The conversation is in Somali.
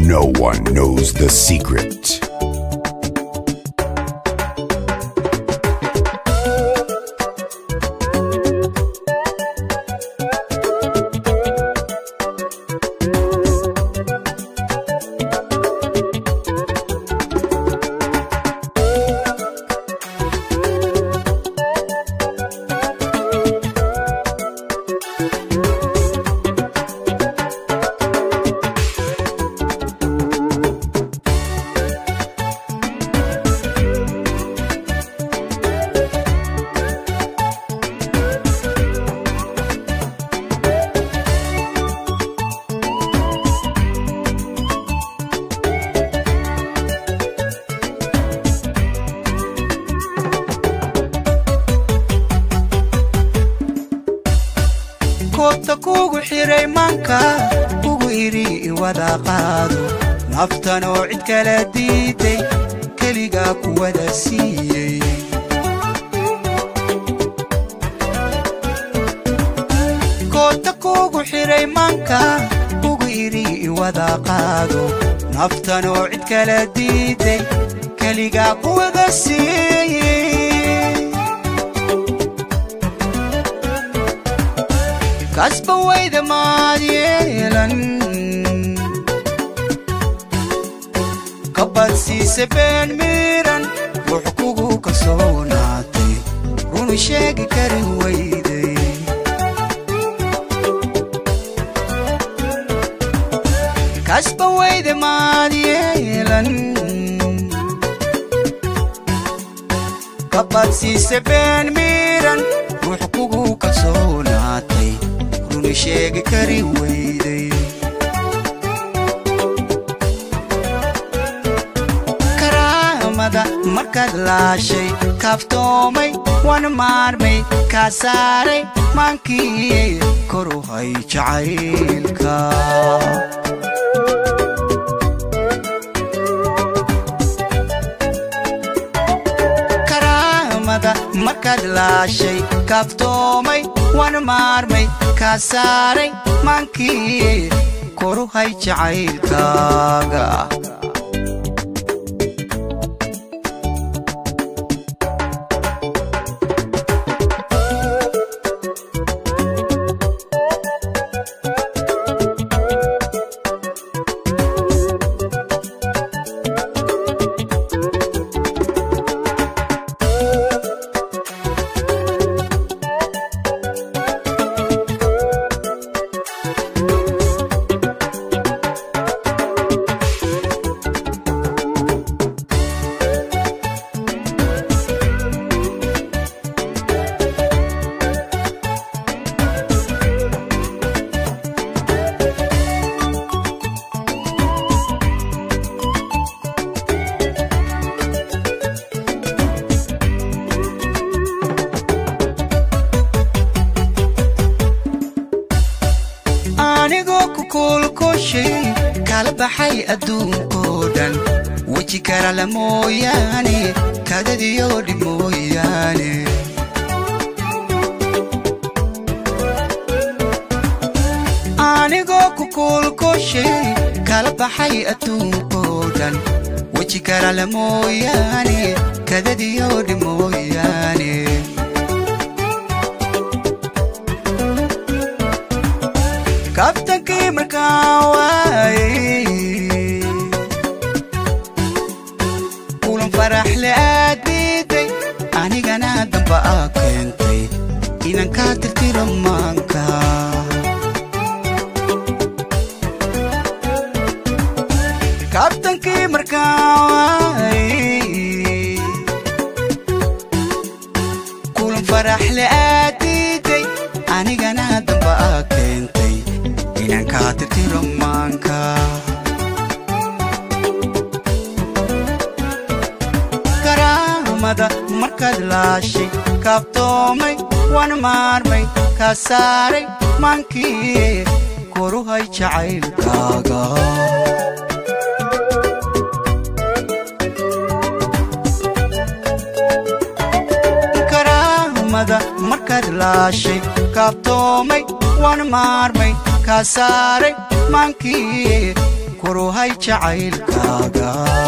No one knows the secret. koobta kuugu xiray maanka kugu idhi iwada qaado naftan oo cid kala diiday keligaa kuwada siiyey koobta kuugu xiray maanka kugu idhi iwada qaado naftan oo cid kala diiday keligaa kuwada siiyey kasba wayda maad yeelan kabadsiise been miiran wux kugu kalsoonaatay runu sheegi kari wayday kasba wayda maad yeelan kabadsiise been miiran wux kugu kalsoonaatay runu sheegi kari wayday karaamada markaad laashay kaaftoomay wan maarmay kaa saaray maankii koru hay jacaylka karaamada markaad laashay kaaftoomay wan maarmay kaa saaray maankii koru hay jacaylkaaga anigoo ku kuulkushay kala baxay adduunkoo dhan weji karala mooyaane kadadiyo dhib mooyaane anigoo ku kuulkushay kala baxay adduunkoo dhan weji karala mooyaane kadadiyo dhib mooyaane kabtankii markaa waayey kulan faraxle aad diiday anigana damba aa keentay inaan kaa tirtiro maanka kabtankii markaa waayey kulan faraxle aad diiday anigana damba aa keentay inaan kaa tirtiro maanka karaamada markaad laashay kaaftoomay wan maarmay kaa saaray maankii koru hay jacaylkaaga karaamada markaad laashay kaaftoomay wan maarmay kaa saaray maankii kuruhay jacaylkaaga